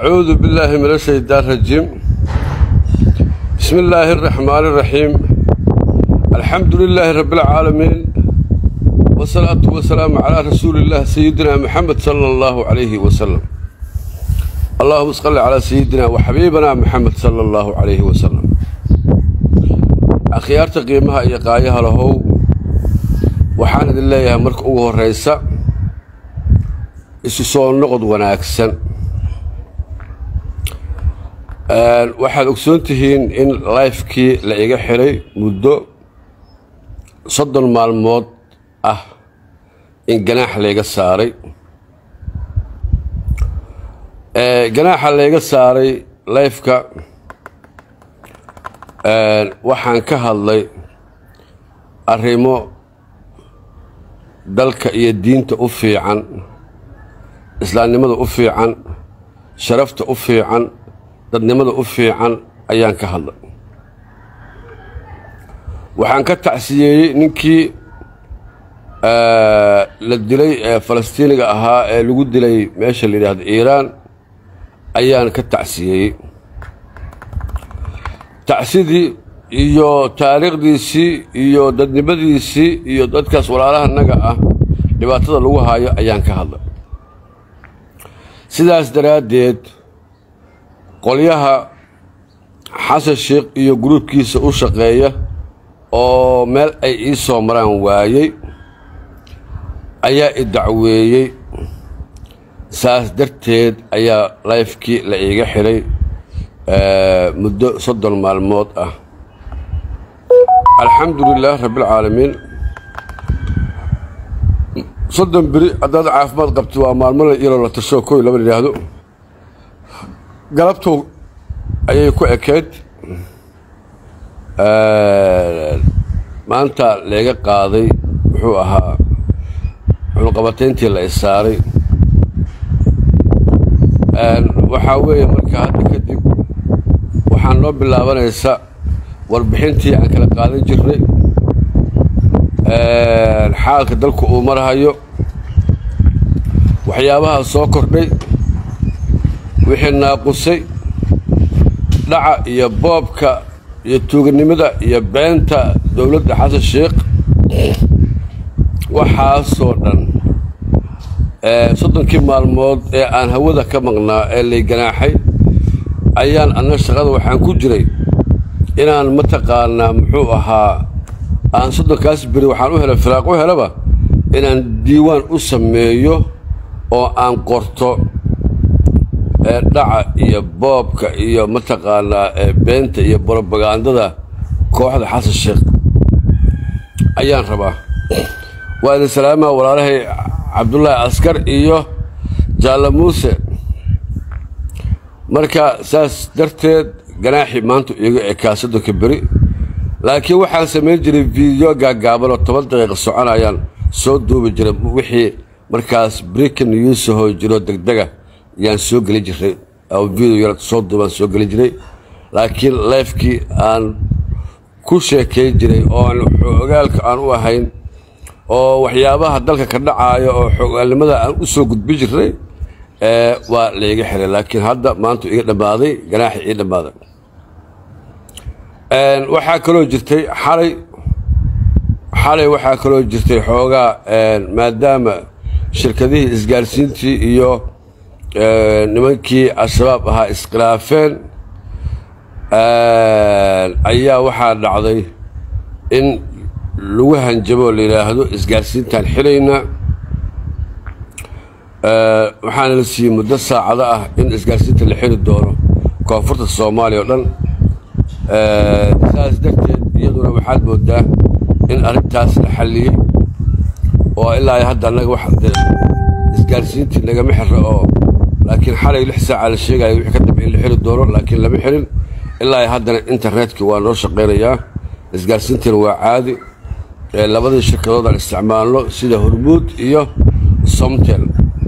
أعوذ بالله من الشيطان الرجيم بسم الله الرحمن الرحيم الحمد لله رب العالمين والصلاة والسلام على رسول الله سيدنا محمد صلى الله عليه وسلم اللهم صل على سيدنا وحبيبنا محمد صلى الله عليه وسلم akhyaarta qiimaha iyo qaayaha lahow waxaan idin leeyahay marka ugu horraysa isu soo noqod wanaagsan waxaad ogsoon tihiin in lifekii la iga xidhay muddo soddon maalmood ah in ganaax layga saaray ganaaxa layga saaray lifeka waxaan ka hadlay arrimo dalka iyo diinta u fiican islaamnimada u fiican sharafta u fiican dadnimada u fiican ayaan ka hadlay waxaan ka tacsiyeeyey ninkii la dilay ee falastiiniga ahaa ee lagu dilay meesha la yidhaahdo iiraan ayaan ka tacsiyeeyey tacsidii iyo taariikhdiisii iyo dadnimadiisii iyo dadkaas walaalahanaga ah dhibaatada lagu haayo ayaan ka hadlay sidaas daraaddeed qolyaha xasan sheikh iyo gruubkiisa u shaqeeya oo meel ay ii soo maraan waayey ayaa i dacweeyey saas darteed ayaa layfkii la iiga xidhay muddo soddon maalmood ah alxamdu lilaah rabbialcaalamiin soddon beri haddaad caafimaad qabto waa maalmo la iyaloo la tashoo koy laba yidhaahdo galabtow ayay ku ekeyd maanta leega qaaday muxuu ahaa cunuqabatayntii la isaaray waxaa weeye marka hadda kadib waxaan noo bilaabanaysa warbixintii aan kala qaadan jirnay xaalka dalku uu marhayo waxyaabaha soo kordhay wixii naaqusay dhaca iyo boobka iyo tuuganimada iyo beenta dowladda xasan sheikh waxaasoo dhan soddonkii maalmood ee aan hawada ka maqnaa ee lay ganaaxay ayaan anna shaqada waxaan ku jiray inaan mataqaanaa muxuu ahaa aan soddonkaas beri waxaan u helay firaaq u helaba inaan diiwaan u sameeyo oo aan qorto dhaca iyo boobka iyo mataqaanaa beenta iyo brobagandada kooxda xasan sheekh ayaan rabaa waa idin salaamaa walaalahay cabdullaahi askar iyo jaalle muuse marka saas darteed ganaaxii maanta iiga ekaa soddonka beri laakiin waxaan samayn jiray fiideo gaagaabanoo toban daqiiqa soconayaan soo duubi jiray wixii markaas brikan newsahoo jiro degdega yaan soo geli jiray oo video yar soo duubaan soo geli jiray laakiin lifekii aan ku sheekayn jiray oon xogaalka aan u ahayn oo waxyaabaha dalka ka dhacaayo oo xogaalnimada aan u soo gudbi jiray waa layga xiray laakiin hadda maanta iga dhammaaday ganaaxi ii dhammaaday waxaa kaloo jirtay xalay xalay waxaa kaloo jirtay xoogaa maadaama shirkadihii isgaarsiintii iyo nimankii al-shabaab ahaa iskhilaafeen ayaa waxaa dhacday in lagu hanjabo la yidhaahdo isgaarsiintaan xilayna waxaana la siiyey muddo saacado ah in isgaarsiinta la xiri doono koonfurta soomaaliya o dhan saas darteed iyaduna waxaad moodaa in arrintaas la xalliyey oo ilaa hadda annaga wax isgaarsiintii nagama xira oo laakiin xalay lix saaca la sheegaya wixii ka dambe in la xiri doono laakiin lama xirin ilaa haddana internetkii waa noo shaqaynayaa isgaarsiintiina waa caadi labadii shirkadood aan isticmaalno sida hormuud iyo somtel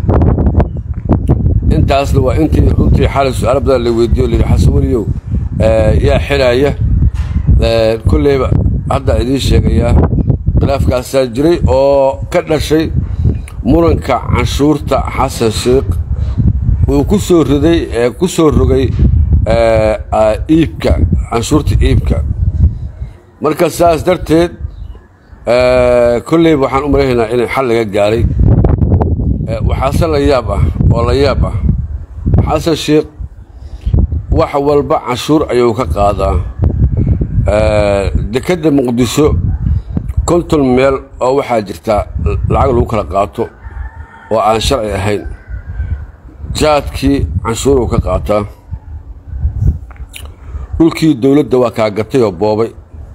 intaasna waa intii runtii xalay su-aalo badan la weydiiyo layidhi xasan weliyow yaa xiraaya kolleyba haddaa idiin sheegayaa khilaafkaasaa jiray oo ka dhashay muranka canshuurta xasan sheikh u uu ku soo riday ee ku soo rogay iibka canshuurta iibka marka saas darteed kolleyba waxaan u malaynaynaa inay xal laga gaaray waxaase la yaab ah oo la yaab ah xasan sheekh wax walba canshuur ayuu ka qaadaa dekedda muqdisho konton meel oo waxaa jirtaa lacag lagu kala qaato oo aan sharci ahayn jaadkii canshuuruu ka qaataa dhulkii dowladda waa kaa gatay oo boobay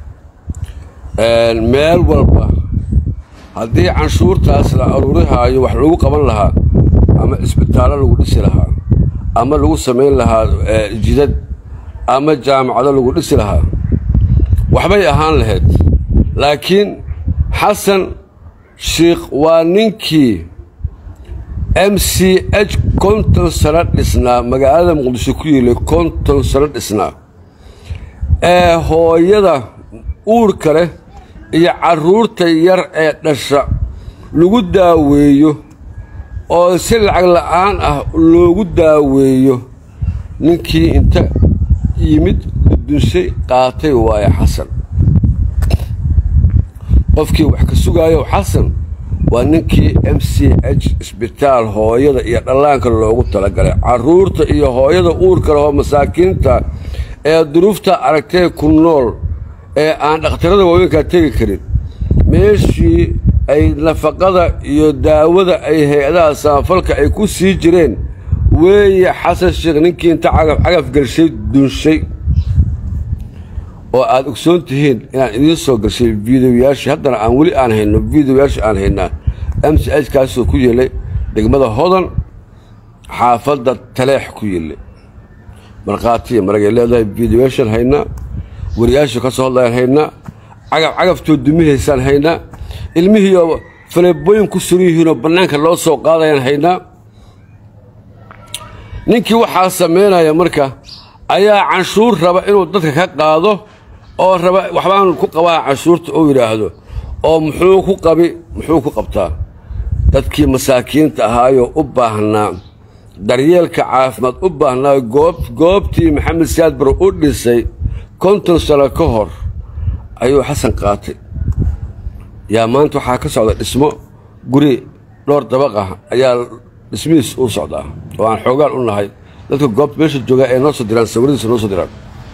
meel walba haddii canshuurtaas la aruurihaayo wax lagu qaban lahaa ama isbitaallo lagu dhisi lahaa ama lagu samayn lahaa jidad ama jaamacado lagu dhisi lahaa waxbay ahaan lahayd laakiin xasan sheikh waa ninkii m c h konton sano dhisnaa magaalada muqdisho ku yiilay konton sano dhisnaa ee hooyada uurka leh iyo carruurta yar ee dhasha lagu daaweeyo oo si lacag la'aan ah loogu daaweeyo ninkii inta yimid dudunshay qaatay waaye xasan qofkii wax ka sugaayo xasan waa ninkii m c h isbitaal hooyada iyo dhallaanka loogu talagalay carruurta iyo hooyada uurka lehoo masaakiinta ee duruufta aragtee ku nool ee aan dhakhtarada waaweynkaa tegi karin meeshii ay nafaqada iyo daawada ay hay-adaha samafalka ay ku sii jireen weeye xasan sheekh ninkii inta cagaf cagaf gelshay dunshay oo aad ogsoon tihiin inaan idiin soo gashay videoyaashii haddana aan weli aan hayno videoyaashii aan haynaa m c h kaasoo ku yeelay degmada hodan xaafadda taleex ku yeelay markhaatiya maragay leedahay videoyaashaan haynaa wariyaashii ka soo hadlayaan haynaa cagaf cagaftoo dumihaysaan haynaa ilmihiioo faleebooyin ku suran yihiinoo bannaanka loo soo qaadayaan haynaa ninkii waxaa samaynaya marka ayaa canshuur raba inuu dadka ka qaado oo raba waxbaan ku qabaa canshuurta uu yidhaahdo oo muxuu ku qabi muxuu ku qabtaa dadkii masaakiinta ahaayoo u baahnaa daryeelka caafimaad u baahnaa goob goobtii maxamed siyaad bar u dhisay konton sano ka hor ayuu xasan qaatay yaa maanta waxaa ka socda dhismo guri dhowr dabaq ah ayaa dhismihiis u socdaa oo aan xoogaan u nahay dadka goobta meesha joogaa ee noo soo diraan sawiradiisa noo soo diraan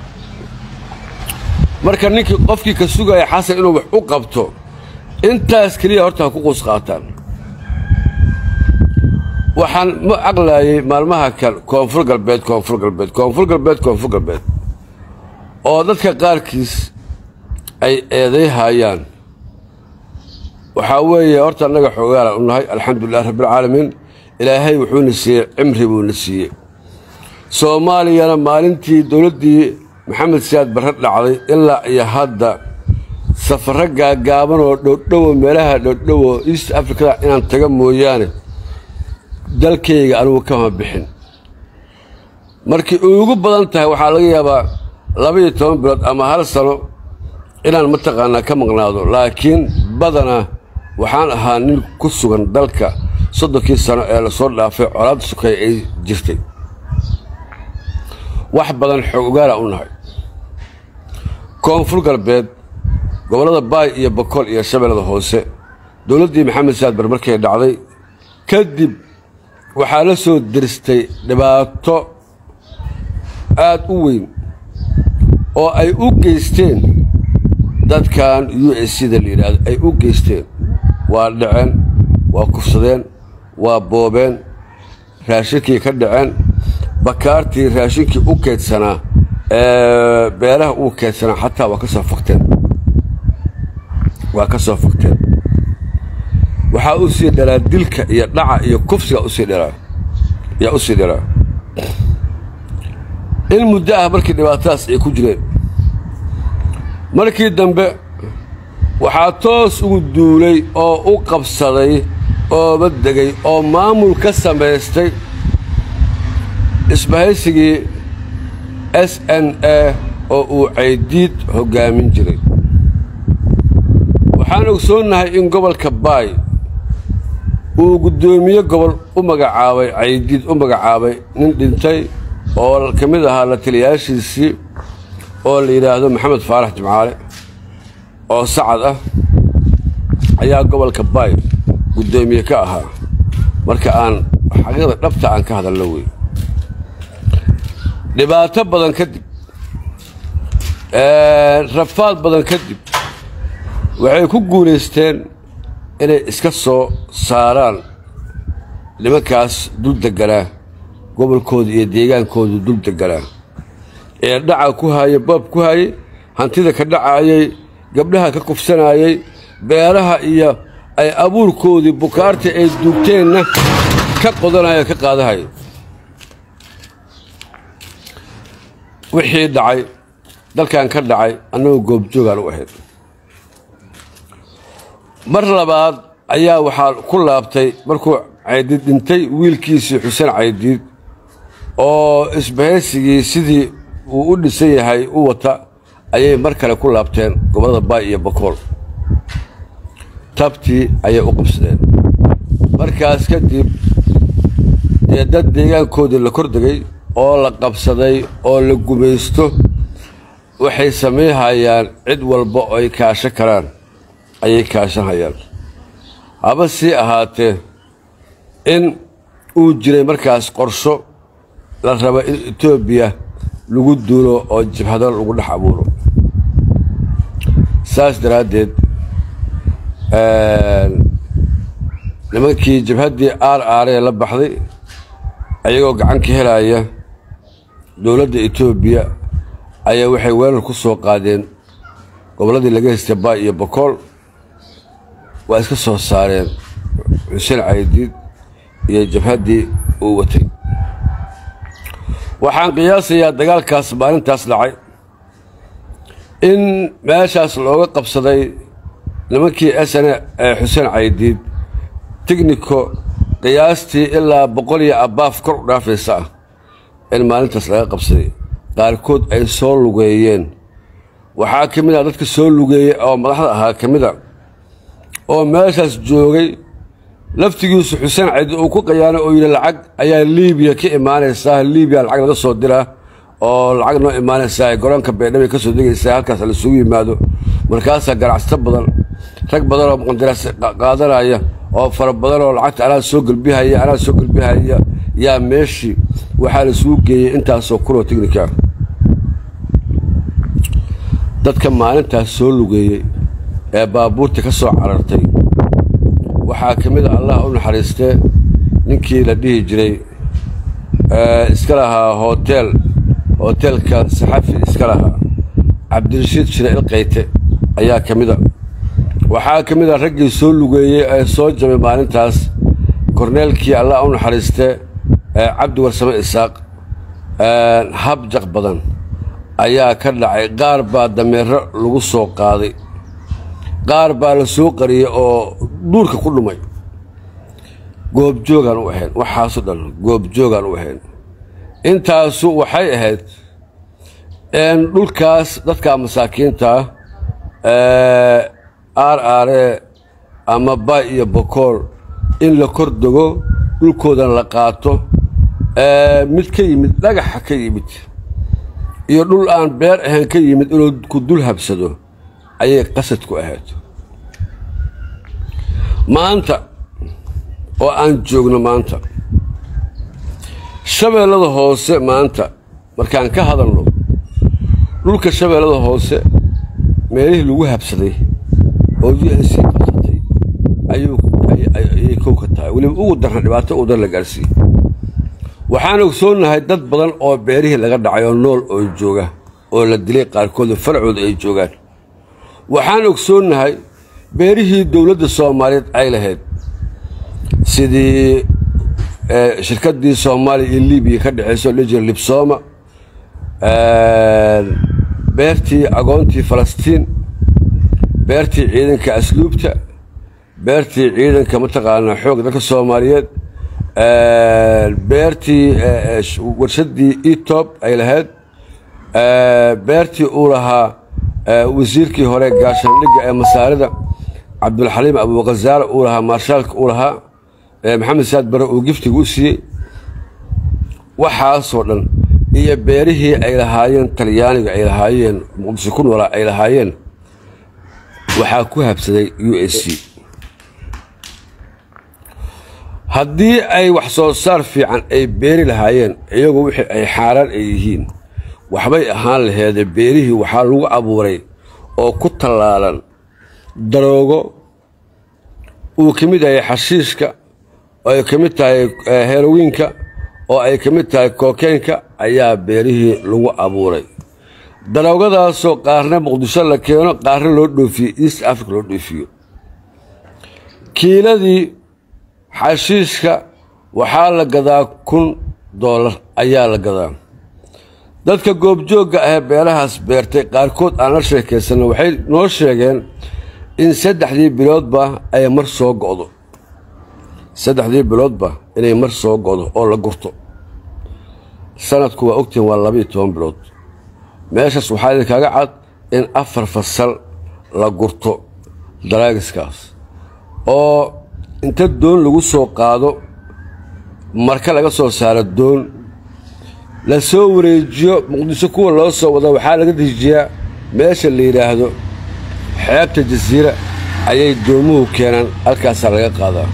marka ninkii qofkii ka sugaya xasan inuu wax u qabto intaas keliya horta ha ku quus qaataan waxaan ma aqlaayay maalmaha kan koonfur galbeed koonfur galbeed koonfur galbeed koonfur galbeed oo dadka qaarkiis ay eedayhayaan waxaa weeye horta annaga xoogaalaan u nahay alxamdulilah rabbialcaalamiin ilaahay wuxuuna siiyey cimri buuna siiyey soomaaliyana maalintii dowladdii maxamed siyaad barre dhacday ilaa iyo hadda safarro gaagaaban oo dhowdhowo meelaha dhowdhowo east africada inaan taga mooyaane dalkayga anugu kama bixin markii ugu badan tahay waxaa laga yaabaa laba-iyo toban bilood ama hal sano inaan mataqaanaa ka maqnaado laakiin badanaa waxaan ahaa nin ku sugan dalka soddonkii sano ee lasoo dhaafay colaadda sukay ay jirtay wax badan xoog ogaala u nahay koonfur galbeed gobollada baay iyo bokool iyo shabeellada hoose dowladdii maxamed siyaad bar markay dhacday kadib waxaa la soo diristay dhibaato aad u weyn oo ay u geysteen dadkan u s c da la yidhaahdo ay u geysteen waa dhaceen waa kufsadeen waa boobeen raashinkii ka dhaceen bakaartii raashinkii u keydsanaa ee beeraha uu keydsanaa xataa waa ka soo fakteen waa ka soo fakteen waxaa u sii dhalaa dilka iyo dhaca iyo kufsiga usii dhalaa yaa u sii dhalaa in muddo ah markii dhibaatadaas ay ku jireen markii dambe waxaa toos ugu duulay oo u qabsaday ooba degay oo maamul ka samaystay isbahaysigii s n a oo uu caydiid hoggaamin jiray waxaan ogsoonnahay in gobolka baay uu guddoomiye gobol u magacaabay caydiid u magacaabay nin dhintay oo ka mid ahaa la taliyaashiisii oo la yidhaahdo maxamed faarax jimcaale oo sacad ah ayaa gobolka baay guddoomiye ka ahaa marka aan xaqiiqda dhabta aan ka hadalno wey dhibaato badan kadib rafaad badan kadib waxay ku guulaysteen inay iska soo saaraan nimankaas dul deganaa gobolkooda iyo deegaankooda dul deganaa ee dhaca ku haayay boob ku haayay hantida ka dhacaayay gabdhaha ka kufsanaayay beeraha iyo ay abuurkoodii bukaarta ay duugteenna ka qodanaya ka qaadahaya wixii dhacay dalkan ka dhacay annagoo goobjoogaan u ahayd mar labaad ayaa waxaa ku laabtay markuu caydiid dhintay wiilkiisii xuseen caydiid oo isbahaysigii sidii uu u dhisan yahay u wata ayay mar kale ku laabteen gobollada baay iyo bakool tabtii ayay u qabsadeen markaas kadib dee dad deegaankoodii la kordegay oo la qabsaday oo la gumaysto waxay samayhayaan cid walba oo ay kaasho karaan ayay kaashanhayaan haba sii ahaatee in uu jiray markaas qorsho la rabo in etoobiya lagu duulo oo jibhado lagu dhex abuuro saas daraaddeed nimankii jabhaddii aar aaree la baxday ayagoo gacan ka helaya dowladda etoobiya ayaa waxay weerar ku soo qaadeen gobolladii laga haystay baay iyo bakool waa iska soo saareen xuseen caydiid iyo jabhaddii uu watay waxaan qiyaasayaa dagaalkaas maalintaas dhacay in meeshaas looga qabsaday nimankii sne ee xuseen caydiid tigniko qiyaastii ilaa boqol iyo abbaaf kor u dhaafaysa ah in maalintaas laga qabsaday qaarkood ay soo lugeeyeen waxaa ka mid ah dadka soo lugeeyey oo madaxda ahaa ka mid a oo meeshaas joogay laftigiisu xuseen caydiid uu ku qayaanay oo yidhi lacag ayaa liibiya ka imaanaysaa liibiya lacag laga soo diraa oo lacag noo imaanaysaa garoonka baydhabo ka soo degaysaa halkaas laisugu yimaado markaasaa ganacsato badan rag badan oo muqandaraas qaadanaya oo fara badan oo lacagta anaa soo gelbihaya anaa soo gelbihaya yaa meeshii waxaa laisugu geeyey intaasoo kunoo tignika dadka maalintaas soo lugeeyey ee baabuurta ka soo carartay waxaa ka mid a allah u naxariistee ninkii la dhihi jiray iska lahaa hotel hoteelka saxafi iska lahaa cabdirashiid shire ilqayte ayaa ka mid a waxaa ka mid a raggii soo lugeeyey ee soo jabay maalintaas korneelkii allah u naxariistee cabdi warsame isaaq habjaq badan ayaa ka dhacay qaar baa dameero lagu soo qaaday qaar baa la soo qariyey oo duurka ku dhumay goobjoogaan u ahayn waxaaso dhan goobjoogaan u ahayn intaasu waxay ahayd dhulkaas dadka masaakiintaa aar aaree ama baay iyo bokool in la kor dego dhulkoodan la qaato mid ka yimid dhagaxa ka yimid iyo dhul aan beer ahayn ka yimid inuu ku dul habsado ayay qasad ku ahayd maanta oo aan joogno maanta shabeellada hoose maanta markaan ka hadalno dhulka shabeellada hoose meelihii lagu habsaday oo u n c qabsatay ayay kow ka tahay weliba ugu darna dhibaato u dar la gaadhsiiye waxaan ogsoonnahay dad badan oo beerihii laga dhacay oo nool oo jooga oo la dilay qaarkooda farcooda ay joogaan waxaan ogsoonnahay beerihii dowladda soomaaliyeed ay lahayd sidii shirkaddii soomaaliya iyo libiya ka dhexayso la jira libsooma beertii agoontii falastiin beertii ciidanka asluubta beertii ciidanka mataqaanaa xoog dalka soomaaliyeed beertii warshaddii etob ay lahayd beertii uu lahaa wasiirkii hore gaashaandhigga ee masaarida cabdulxaliim abuukazaare uu lahaa maarshaalka uu lahaa maxamed saad bare uu giftiga u siiyey waxaasoo dhan iyo beerihii ay lahaayeen talyaaniga ay lahaayeen muqdisho ku noolaa ay lahaayeen waxaa ku habsaday u s c haddii ay wax soo saar fiican ay beeri lahaayeen iyagu wixii ay xaaraan ay yihiin waxbay ahaan laheedee beerihii waxaa lagu abuuray oo ku tallaalan daroogo uu ka mid yahay xashiishka oo ay ka mid tahay herowiinka oo ay ka mid tahay kookeenka ayaa beerihii lagu abuuray daroogadaasoo qaarna muqdisho la keeno qaarna loo dhoofiyo east africa loo dhoofiyo kiiladii xashiishka waxaa la gadaa kun doolar ayaa la gadaa dadka goobjoogga ahee beerahaas beertay qaarkood aan la sheekaysanno waxay noo sheegeen in saddexdii biloodba ay mar soo go'do saddexdii biloodba inay mar soo go'do oo la gurto sanadku waa ogtihin waa labayo toban bilood meeshaas waxaa idinkaaga cad in afar fasal la gurto daraagiskaas oo inta doon lagu soo qaado marka laga soo saaro doon la soo wareejiyo muqdisho kuwa loo soo wada waxaa laga dejiyaa meesha la yidhaahdo xeebta jasiira ayay doomuhu keenaan halkaasaa laga qaadaa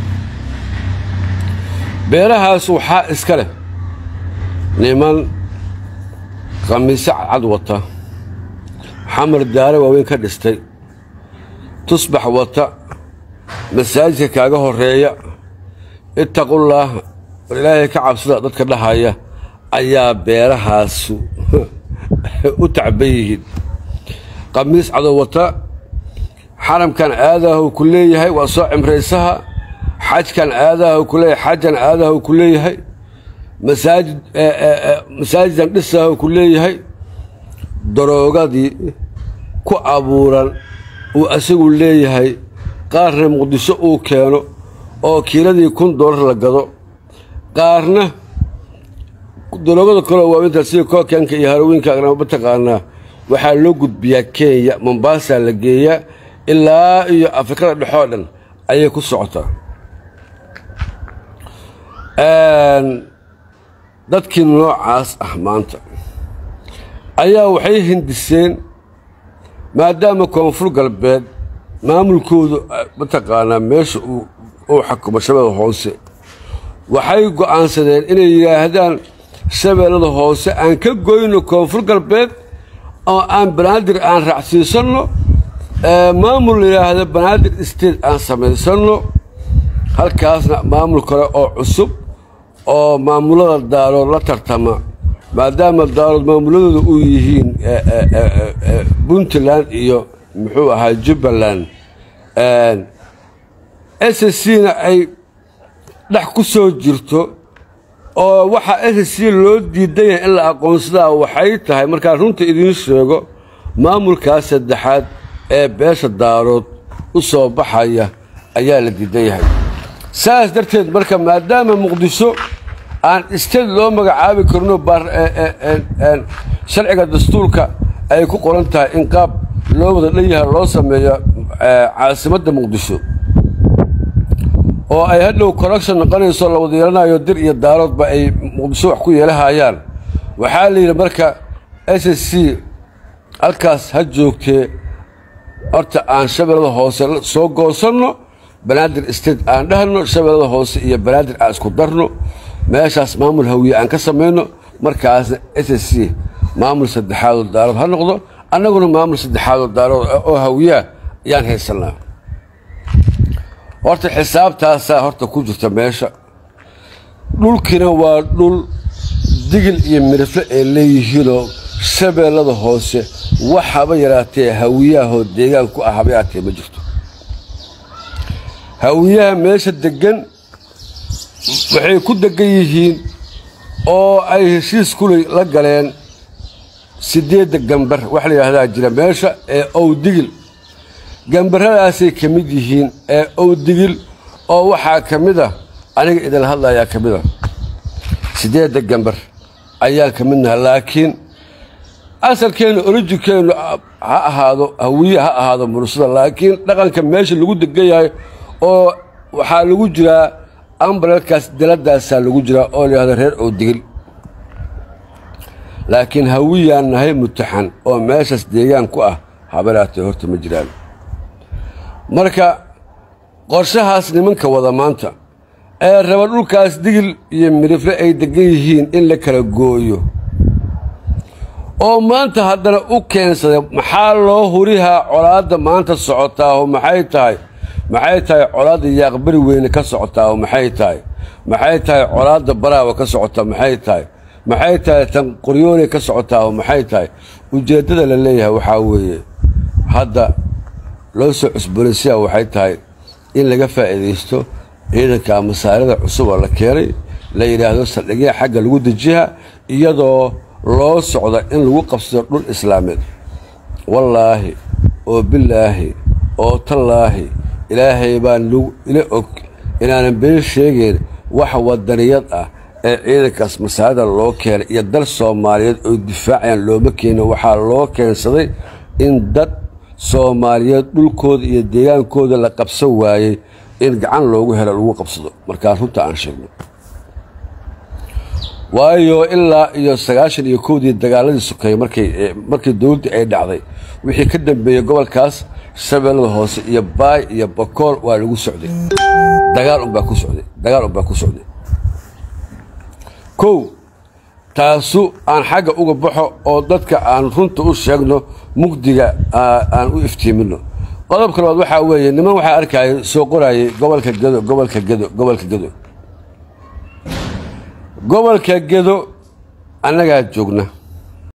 beerahaas waxaa iska leh niman khamiise cadcad wata xamar daare waaweyn ka dhistay tusbax wata masaajidka kaaga horeeya ittaqullaah war ilaahay ka cabsada dadka dhahaya ayaa beerahaasu u tacban yihiin khamiis cadow wata xaramkan aadaahu ku leeyahay waa soo cimraysaha xajkan aadaahu ku leeyahay xajan aadaahu ku leeyahay masaajid masaajidan dhisaahu ku leeyahay daroogadii ku abuuran uu isagu leeyahay qaarna muqdisho uu keeno oo kiiladii kun doolar la gado qaarna daroogada kaloo waaweyntaa sida kookanka iyo harowiinka mataqaanaa waxaa loo gudbiyaa kenya mombaasaa la geeyaa ilaa iyo afrikada dhexoo dhan ayay ku socotaa dadkii noocaas ah maanta ayaa waxay hindiseen maadaama koonfur galbeed maamulkoodu mataqaanaa meesha uu xakumo shabeellada hoose waxay go'aansadeen inay yidhaahdaan shabeellada hoose aan ka goyno koonfur galbeed oo aan banaadir aan raacsiisanno maamul la yidhaahda banaadir state aan samaysanno halkaasna maamul kale oo cusub oo maamulada daarood la tartama maadaama daarood maamuladooda u yihiin puntland iyo muxuu ahaa jubbaland s c na ay dhex ku soo jirto oo waxaa s c loo diidan yahay in la aqoonsadaa waxay tahay markaan runta idiin sheego maamulkaas saddexaad ee beesha daarood u soo baxaya ayaa la diidan yahay saas darteed marka maadaama muqdisho aan isteed loo magacaabi karno sharciga dastuurka ay ku qoran tahay in qaab loo wada dhan yahay loo sameeyo caasimadda muqdisho oo ay hadhow correction noqonayso la wada yeelanayo dir iyo daaroodba ay muqdisho wax ku yeelahayaan waxaa la yidhi marka s s c halkaas ha joogtee horta aan shabeellada hoose soo goosanno banaadir state aan dhahno shabeellada hoose iyo banaadir aan isku darno meeshaas maamul hawiye aan ka samayno markaasna s s c maamul saddexaadoo daarood ha noqdo annaguna maamul saddexaadoo daarood oo hawiyaa ayaan haysannaa horta xisaabtaasaa horta ku jirta meesha dhulkiina waa dhul digil iyo mirifle ay leeyihiinoo shabeellada hoose waxaba yaraatee hawiyaahoo deegaan ku ah haba yaraatee ma jirto hawiyaha meesha deggan waxay ku deggan yihiin oo ay heshiis kuley la galeen siddeedda gambar wax la yidhaahdaa jira meesha ee owdigil gambarradaasay ka mid yihiin ee owdigil oo waxaa ka mid ah aniga idinla hadlayaa ka mid a siddeedda gambar ayaan ka midnaha laakiin asalkeennu orijikeennu ha ahaado hawiye ha ahaado mursada laakiin dhaqanka meesha lagu degan yahay oo waxaa lagu jiraa ambalelkaas daladaasaa lagu jiraa oo layihahdo reer oo digil laakiin hawiyaan nahay mutaxan oo meeshaas deegaan ku ah habaraatee horta ma jiraan marka qorshahaas nimanka wada maanta ee raba dhulkaas digil iyo midhifle ay degan yihiin in la kala gooyo oo maanta haddana u keensaday maxaa loo hurihaa colaadda maanta socotaaho maxay tahay maxay tahay colaadda yaaqbari weyne ka socotaaho maxay tahay maxay tahay colaadda baraawa ka socota maxay tahay maxay tahay tan qoryooley ka socotaaho maxay tahay ujeeddada la leeyahay waxaa weeye hadda loo soo cusboonaysiyaa waxay tahay in laga faa'iidaysto ciidanka masaarida cusub oo la keenay la yidhaahdo saldhigya xagga lagu dejiha iyadoo loo socda in lagu qabsado dhul islaameed wallaahi oo bilaahi oo tallaahi ilaahay baan ila og inaanan been sheegayn wax wadaniyad ah ee ciidankaas masaarida loo keenay iyo dal soomaaliyeed oo difaacayaan looma keenin waxaa loo keensaday in dad soomaaliyeed dhulkooda iyo deegaankooda la qabsan waayey in gacan loogu helo lagu qabsado markaa runta aan sheegno waayo ilaa iyo sagaashan iyo kowdii dagaaladii sokeeye markay markii dowladdii ay dhacday wixii ka dambeeyey gobolkaas shabeellada hoose iyo baay iyo bakool waa lagu socday dagaal unbaa ku socday dagaal unbaa ku socday kow taasu aan xagga uga baxo oo dadka aan runta u sheegno mugdiga aan u iftiimino qodobka labaad waxaa weeye niman waxaa arkaya soo qorayay gobolka gedo gobolka gedo gobolka gedo gobolka gedo annagaa joogna